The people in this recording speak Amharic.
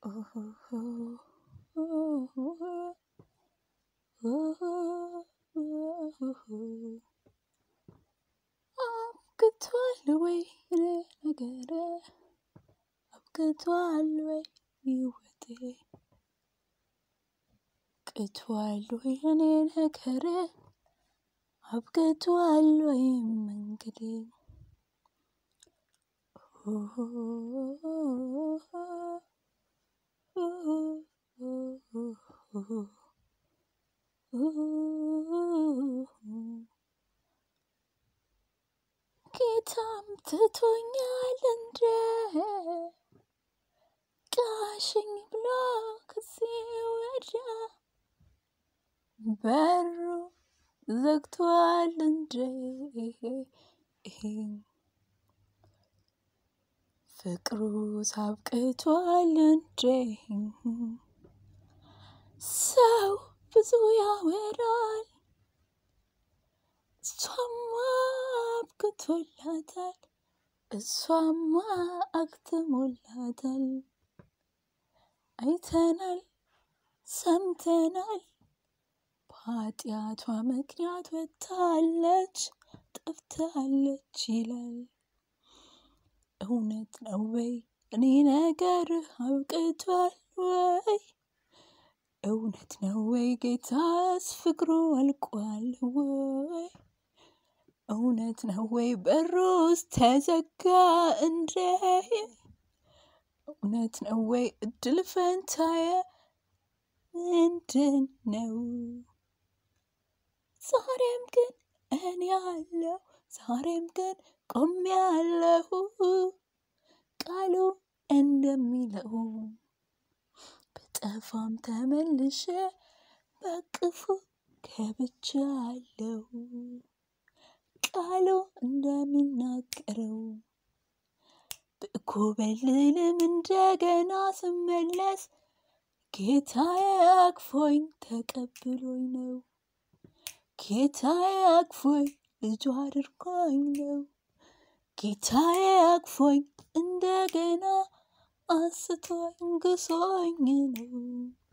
አብቅቷል ወይ እኔ ነገረ አብቅቷል ወይ ሕይወቴ አብቅቷል ወይ እኔ ነገረ አብቅቷል ወይ መንገዴ ጌታም ትቶኛል እንደ ቃሽኝ ብሎ ከዚህ ወዲያ በሩ ዘግቷል እንደ ፍቅሩ ሳብቅቷል እንደ ሰው ብዙ ያወራል እሷማ አብቅቶላታል እሷማ አክትሞላታል አይተናል ሰምተናል በኃጢአቷ ምክንያት ወጥታለች ጠፍታለች ይላል እውነት ነው ወይ እኔ ነገር አብቅቷል ወይ እውነት ነው ወይ ጌታስ ፍቅሩ አልቋል ወይ እውነት ነው ወይ በሩስ ተዘጋ እንደ እውነት ነው ወይ እድል ፈንታየ ምንድን ነው? ዛሬም ግን እኔ ያለው ዛሬም ግን ቆሜ ያለሁ ቃሉ እንደሚለው በጠፋም ተመልሼ በቅፉ ገብቻለሁ። ቃሉ እንደሚናገረው ብኮበልልም እንደገና ስመለስ ጌታዬ አቅፎኝ ተቀብሎኝ ነው። ጌታዬ አቅፎኝ ልጁ አድርጎኝ ነው። ጌታዬ አቅፎኝ እንደገና አንስቶኝ ግሶኝ ነው።